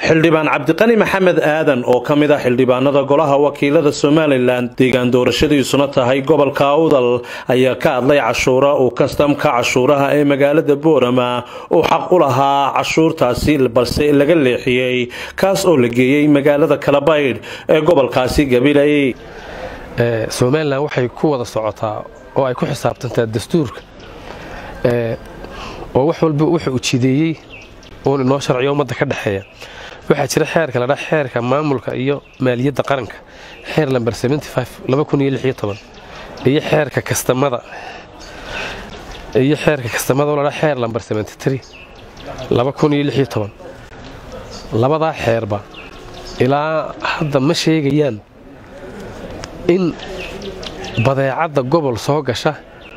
xildhibaan cabdiqani maxamed aadan oo ka mid ah xildhibaanada golaha wakiilada somalilan deegaan doorashadiisuna tahay gobolka awdal ayaa ka hadlay cashuura uu kastamka cashuuraha ee magaalada boorama uu xaq u lahaa cashuurtaasi balse laga leexiyey kaas oo la geeyey magaalada kalabaydh ee gobolkaasi gabiley somalilan waxay ku wada socotaa oo ay ku xisaabtantaa dastuurka oo wax walba wuxuu ujideeyey uun inoo sharciyo ummadda ka dhexeeya waxaa jira xeerka ladhaa xeerka maamulka iyo maaliyadda qaranka xeer lamber iyo xeerka kastamada iyo xeerka kastamada oo ladhaa xeer lamber labadaa xeerba ilaa hadda ma sheegayaan in badeecadda gobol soo gasha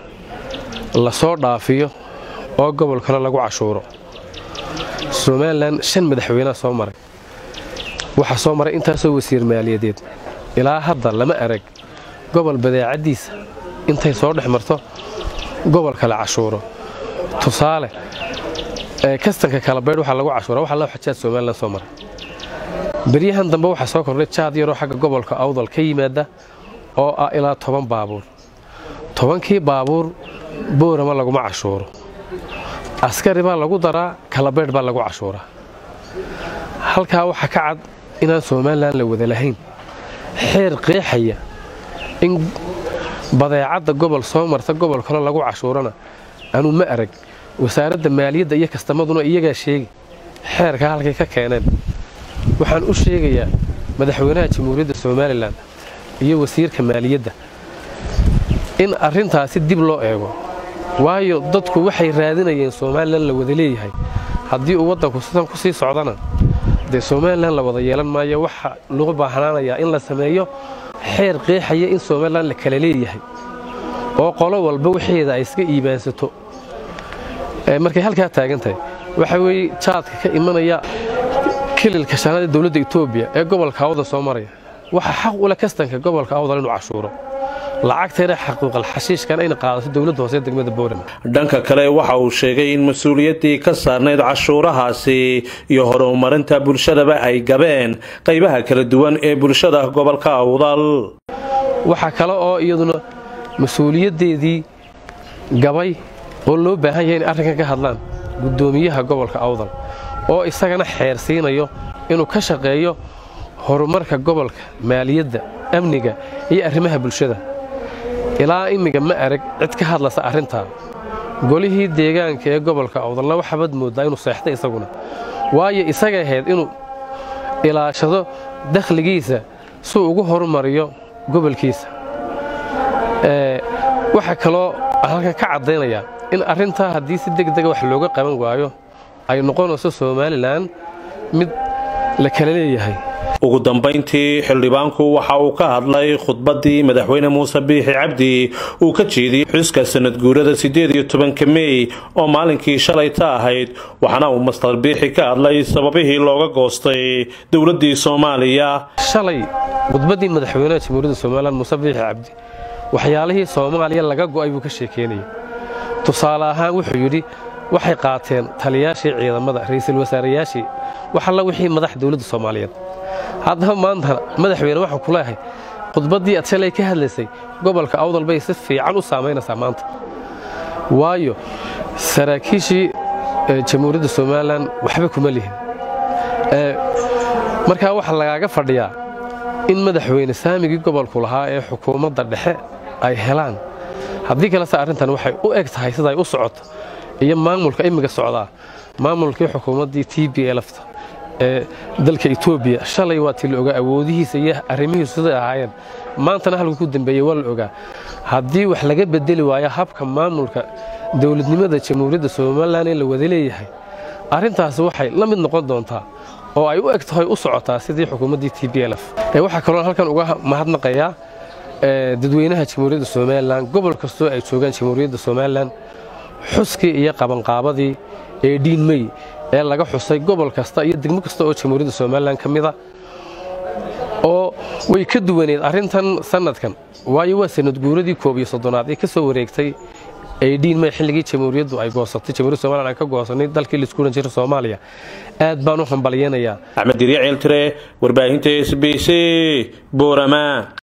la soo dhaafiyo oo gobol kale lagu cashuuro somalilan shan madaxweynea soo maray waxaa soo maray intaasoo wasiir maaliyadeed ilaa hadda lama arag gobol badeecaddiisa intay soo dhex marto gobol kale cashuuro tusaale kastanka kalabaydh waxaa lagu cashuura waxa loo xajaad somalilan soo maray beryahan dambe waxaa soo kordhay jaad yaroo xagga gobolka awdal ka yimaada oo ah ilaa toban baabuur tobankii baabuur boorama laguma cashuuro askari baa lagu daraa kalabaydh baa lagu cashuuraa halkaa waxaa ka cad inaan somalilan la wada lahayn xeer qeexaya in badeecadda gobol soo marta gobol kale lagu cashuurana anuu ma arag wasaaradda maaliyadda iyo kastamaduna iyagaa sheegi xeerkaa halkay ka keeneen waxaan u sheegayaa madaxweynaha jamhuuriyadda somalilan iyo wasiirka maaliyadda in arrintaasi dib loo eego waayo dadku waxay raadinayeen somalilan la wada leeyahay haddii uu waddanku sidan ku sii socdana dee somalilan la wada yeelan maayo waxa lagu baahnaanayaa in la sameeyo xeer qeexaya in somalilan la kala leeyahay oo qolo walba waxeeda ay iska iibaansato markay halkaa taagan tahay waxa weeye jaadka ka imanaya kililka shanaad ee dowladda etoobiya ee gobolka awdal soo maraya waxaa xaq ula kastanka gobolka awdal inuu cashuuro lacagteena xaquuqal xashiishkan ayna qaadato dowladda hoose degmada boorama dhanka kale waxa uu sheegay in mas-uuliyaddii ka saarnayd cashuurahaasi iyo horumarinta bulshadaba ay gabeen qaybaha kala duwan ee bulshada gobolka awdal waxaa kale oo iyaduna mas-uuliyaddeedii gabay oo loo baahan yahay in arrinkan ka hadlaan guddoomiyaha gobolka awdal oo isagana xeer siinayo inuu ka shaqeeyo horumarka gobolka maaliyadda amniga iyo arrimaha bulshada ilaa imminga ma arag cid ka hadlaysa arrintaa golihii deegaanka ee gobolka awdalna waxaabad mooddaa inuu seextay isaguna waayo isaga ahayd inuu ilaashado dakhligiisa suu ugu horumariyo gobolkiisa waxaa kaloo halkan ka caddaynayaa in arrintaa haddii si deg dega wax looga qaban waayo ay noqonayso somalilan mid la kala leeyahay ugu dambayntii xildhibaanku waxa uu ka hadlay khudbaddii madaxweyne muuse biixi cabdi uu ka jeediyey xuska sanad guurada siddeed iyo tobanka mey oo maalinkii shalayta ahayd waxaana uu mastar biixi ka hadlay sababihii looga goostay dowladdii soomaaliya shalay khudbaddii madaxweynaha jamhuuriyadda somalilan muuse biixi cabdi waxyaalihii soomaaliya laga go'ay buu ka sheekeynayay tusaale ahaan wuxuu yidhi waxay qaateen taliyaashii ciidamada ra'iisul wasaarayaashii wax alla wixii madax dowladda soomaaliyeed haddaba maanta madaxweyne waxaan ku leehay khudbaddii ad shalay ka hadlaysay gobolka awdal bay si fiican u saamaynaysaa maanta waayo saraakiishii jamhuuriyadda somalilan waxba kuma lihin markaa waxaa lagaaga fadhiyaa in madaxweyne saamigii gobolku lahaa ee xukuumadda dhexe ay helaan haddii kalese arrintan waxay u eg tahay siday u socoto iyo maamulka imminka socdaa maamulkii xukuumaddii t b lfta ee dalka etoobiya shalay waa tii la ogaa awoodihiisa iyo arrimihiisu siday ahaayeen maantana halku ku dambeeyey waa la ogaa haddii wax laga bedeli waayo habka maamulka dowladnimada jamhuuriyadda somalilan ee la wada leeyahay arrintaasi waxay la mid noqon doontaa oo ay u eg tahay u socotaa sidii xukuumaddii t b lf waxaa kaloo halkan uga mahadnaqayaa dadweynaha jamhuuriyadda somalilan gobol kastoo ay joogaan jamhuuriyadda somalilan xuskii iyo qabanqaabadii ee dhiinmey ee laga xusay gobol kasta iyo degmo kasta oo jamhuuriyadda somalilan ka mida oo way ka duwaneed arrintan sannadkan waayo waa sanad guuradii koob iyo soddonaad ee ka soo wareegtay aydhiin may xilligii jamhuuriyaddu ay goosatay jamhuuriyadda somalilan ay ka goosanay dalkii laisku odhan jiray soomaaliya aad baan u hambalyanayaa axmed dirya ceeltire warbaahinta s b c boorama